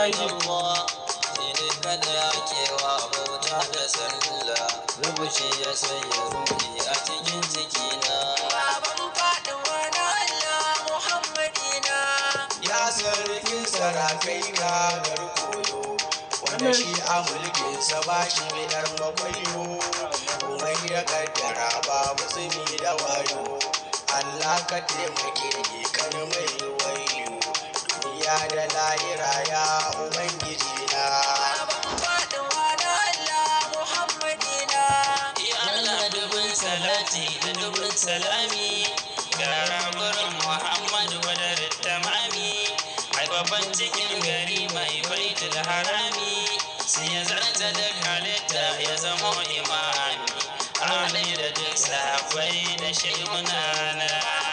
Allah shi kada ya kewa bauta da sallah rubuci ya sanya ruhi a cikin cikina Baban faɗuwa na Allah Muhammadina. ya sarkin sarakai gagar koyo wanda shi a mulkinsa ba shi bidar makwayo komai ya kaddara ba musulmi da wayo Allah ka taimake ni kan mai wayo duniya da lahira ya ubangiji na Baban faɗuwa na Allah Muhammadina. Ya Allah dubin salati da dubin salami ga rabarin Muhammadu wadar tamami haifafan cikin gari mai baitul harami sai ya zarta da halitta ya zama imami Ali da duk sahabbai da shehunana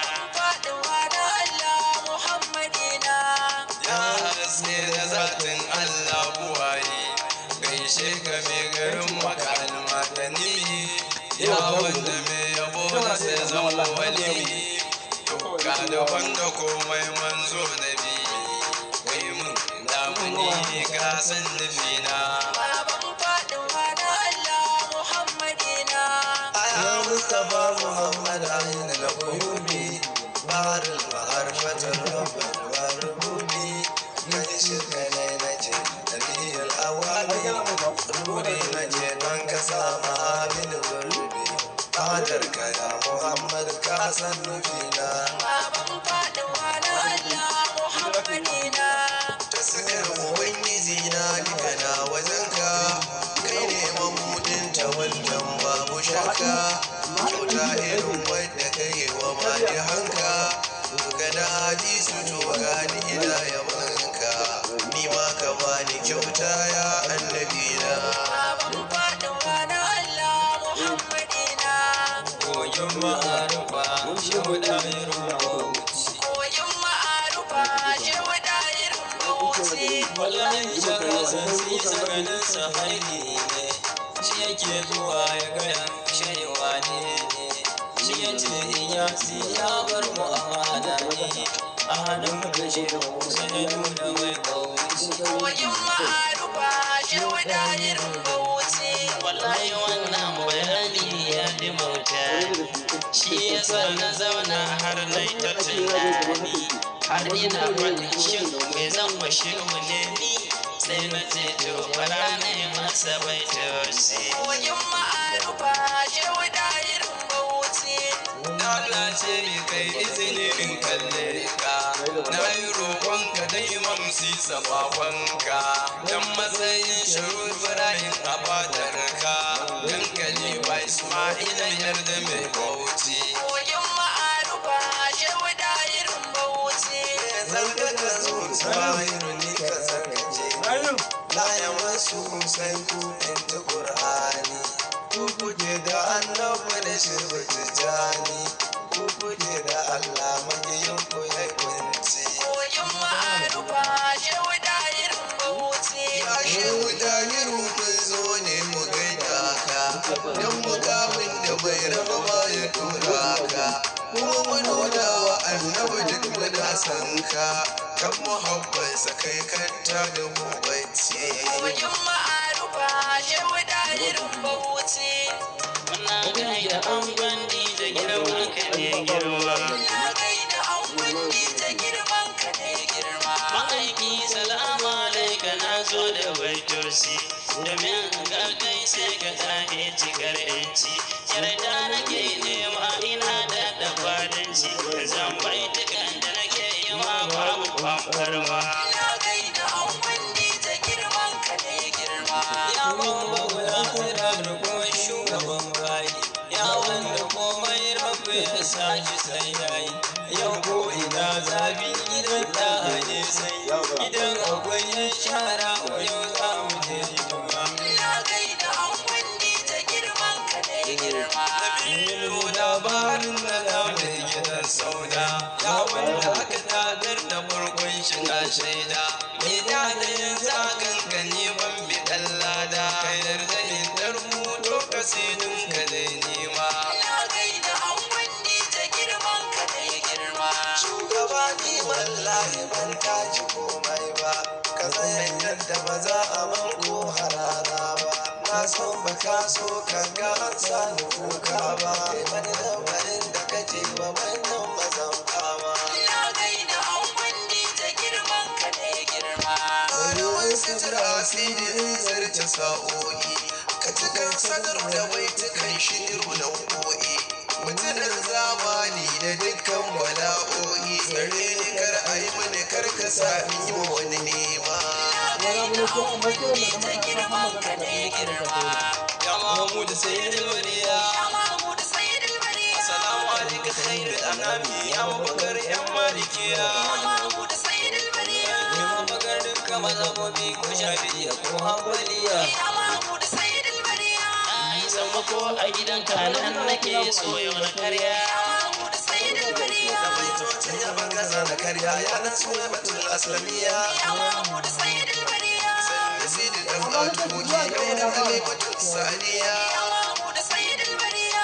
Faɗuwa na Allah Muhammadina. ya haske da zatin Allah buwaye gaishe ka mai garin makan matani ya wanda mai yabo na sai zama wali ka da wanda komai manzo na bi kai mun damuni ka san nufina Baban faɗuwa na Allah Muhammadina. ya mustafa muhammad ayin da uyubi barin ma'arfatar rabbar warbubi na shirka ne na ce dalilin awali ruri na ce don ka sama abin gurbi fadar ka ya muhammad ka san nufina Baban faɗuwa na Allah Muhammadina. ta sakar ubangiji na duka na wajenka kai ne mamudin ta wannan babu shakka kyauta irin wadda ka yi wa mali hanka ga da hadisu to gani ina yabanka ni ma ka bani kyauta ya annabi na Baban faɗuwa na Allah Muhammadina. kogin ma'arufa shi hudayen rubuci Koyin ma'arufa shi wadayin bauchi. wallahi shaka sassi tsakanin sahabi ne shi yake zuwa ya gaya shaiwa ne ne shi ya ce in ya si ya bar mu amana ne a hannun da shi sai ya nuna mai kauci Koyin ma'arufa shi wadayin bauchi. wallahi wannan bayani ya di mauta shi yasa na zauna har na yi ta tunani har ina faɗin shin me zan washe mu ne ni sai na ce to fara na yi masa bai tausi Koyin ma'arufa shi wadayin bauchi. Allah ce ni kai izini in kalle ka na yi roƙonka da imam si sabawanka dan matsayin shiru Ibrahim a fadarka dan kalifa Ismaila yarda mai bauchi Koyin ma'arufa shi wadayin bauchi. zarga ka zo Ismailu ni ka zargace la ya masu sai ku in ta Qur'ani ku kuke da annabi da shirbu tijani ku kuke da Allah magiyin ku ya kunci Koyin ma'arufa shi wadayin bauchi. Ya shehu dahiru kun zo ne mu gaida ka don mukamin da bai raba ba ya tura ka kuma mu nuna wa annabi duk muna san ka kan muhabbansa kai kanta da mu bacci Koyin ma'arufa shi wadayin bauchi. muna gaida an gwandi da girma ka ne girma Na gaida an wandi ta girman ka ne girma. ma'aiki salama alaika na zo da baitoci domin ga kai sai ka tsaye cikar yanci yarda nake nema ina da dafadanci zan baitukan da nake yi ma babu kwamfarma Na gaida an wandi ta girman ka ne girma. ya bamba ya tsira da kuma shugaban bayi ya wanda komai rabu ya sashi sai yayi yau ko ina zabi gidan da ne sai idan akwai yan shara yau za mu je jima Na gaida an wandi ta girman ka ne girma. Ilu labarin na lamar gidan sauda ya wanda aka tagar da farkon shiga shaida mai da da yanzu a kankani ban bi ɗan lada ka yarda in tarbuto kasidin ka da nema Na gaida an wandi ta girman ka ne girma. shugaba ni wallahi ban taji komai ba ka tsaya ba za a man ko harara ba na san ba ka so ka ga an sani kuka ba kai wani lamarin da kake ba wannan mazan fama Na gaida an wandi ta girman ka ne girma. ruwan sutura asirin zarce sa'o'i ka ci kan sadar da baitukan shiru na ko'i mutumin zamani da dukkan bala'o'i gare ni kar a yi mini kar ka sa in yi wani nema Na gaida an wandi ta girman ka ne girma. ya mahmud sayyidul waliya Ya Mahmud Sayyidul Bariya. assalamu alaikum khairul anami ya mabakar yan malikiya Ya Mahmud Sayyidul Bariya. ya mabakar dukkan mazhabobi ko shafi'iyya ko hanbaliya Ya Mahmud Sayyidul Bariya. ai sammako a gidan kanan nake soyo na karya Ya Mahmud Sayyidul Bariya. da baitocin ya bagaza na karya ya na suna batul aslamiya Ya Mahmud Sayyidul Bariya. sidi dan atuki kai da kalimatul saniya Ya Mahmud Sayyidul Bariya.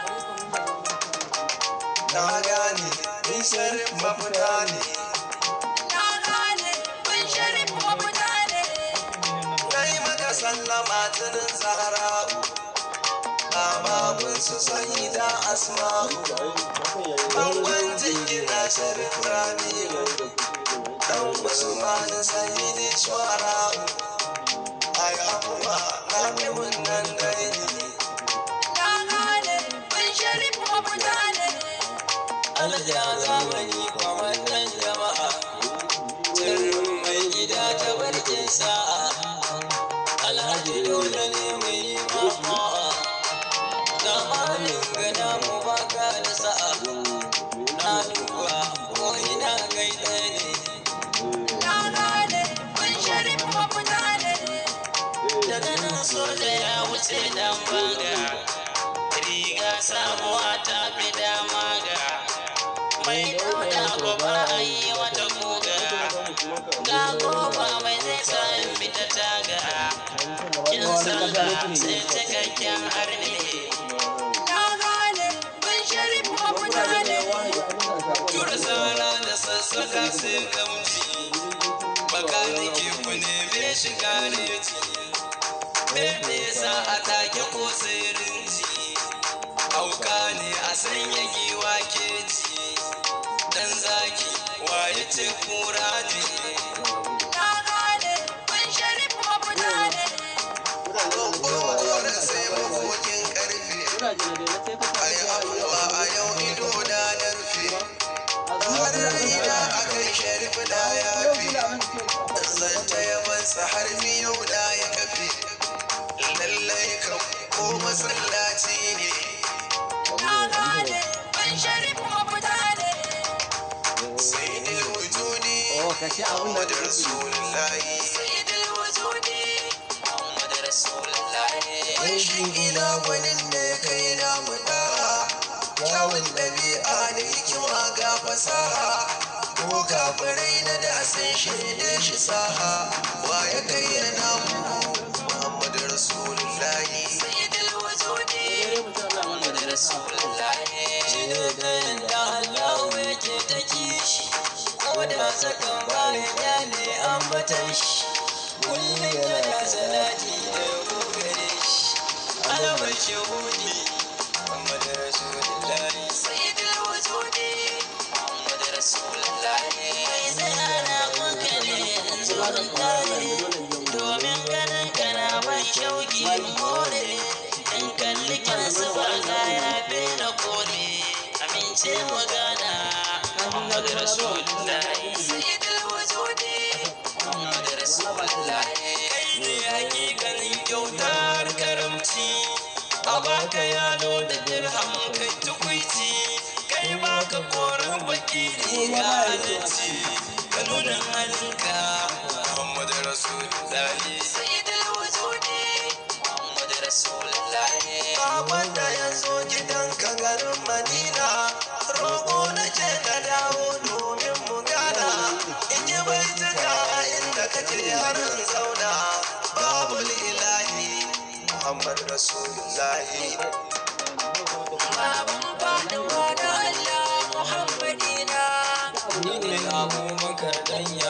na gane ni sharif mafita ne Na gane kun sharif mafita ne. na yi maka sallama tunin zahra'u Amamun su sanyi da asma'u Bangon jingina sharif ramiyu Dan Usman sayyidi shuara'u Ai abuwa na nemin nan daini Na gane kun sharif mafita ne. alja zamani kwamandan jama'a sirrin mai gida ta barkin sa'a alhaji dole ne mai mama'a zamanin gada mu baka da sa'a na duba ko ina gaida ne Na gane kun sharif mafita ne. daga nan soja ya wuce dan banga riga samuwa ta fi dama ga mai dauda ko ba a yi wata guga ga kofa mai zai sa in bi ta taga kin sallah sai cikakken arne Na gane kun sharif mafita ne. tura sara da sassaka sai gamji makaniki ku neme shi gareji me sa a take ko sai rinji auka ne a sanya giwa keji dan zaki waye ce kura ne Na gane kun sharif mafita ne. Gwagwagwar sai makokin karfe Ai abuwa a yau ido da na rufe Har raina a kan sharif da ya fi Zanta yabansa har miyau da ya kafe Lallai kan ko masallaci ne Na gane kun sharif mafita ne. Sai dai wujudi Muhammadu Rasulullahi Sayyidul wujudi. Muhammad Rasulullahi Wanshin ila wani ne kai na muda Kyawun ɗabi'a da hikima ga fasaha Ko kafirai na da sun shaide shi saha Wa ya kai ya namu Muhammadu Rasulullahi Sayyidul wujudi. Muhammad Rasulullahi shi ne da yanda Allah yake ta kishi ko da sakan bayan ya ne ambatan shi kullum yana salati da yabo gare shi alamar shahudi Muhammad Rasulullahi Sayyidul wujudi. Muhammad Rasulullahi sai ana kuka ne in zo in tare domin ganin kana ban shauki in more in kalli kyansu ba ga ya fi na kore amince mu gana Muhammad Rasulullahi Sayyidul wujudi. Muhammad Rasulullahi kai ne hakikanin kyautar karamci a baka yalo da dirham kai tukwici kai baka koren baki riga halicci ka nuna halinka Muhammad Rasulullahi Sayyidul wujudi. Muhammad Rasulullahi Baban da ya zo gidanka garin Madina Roƙo na ce ka dawo domin mu gana In yi baituka inda kake harin zauna Babu ilahi Muhammad Rasulullahi Baban Fatima da Allah Muhammadina. ni ne abubakar dan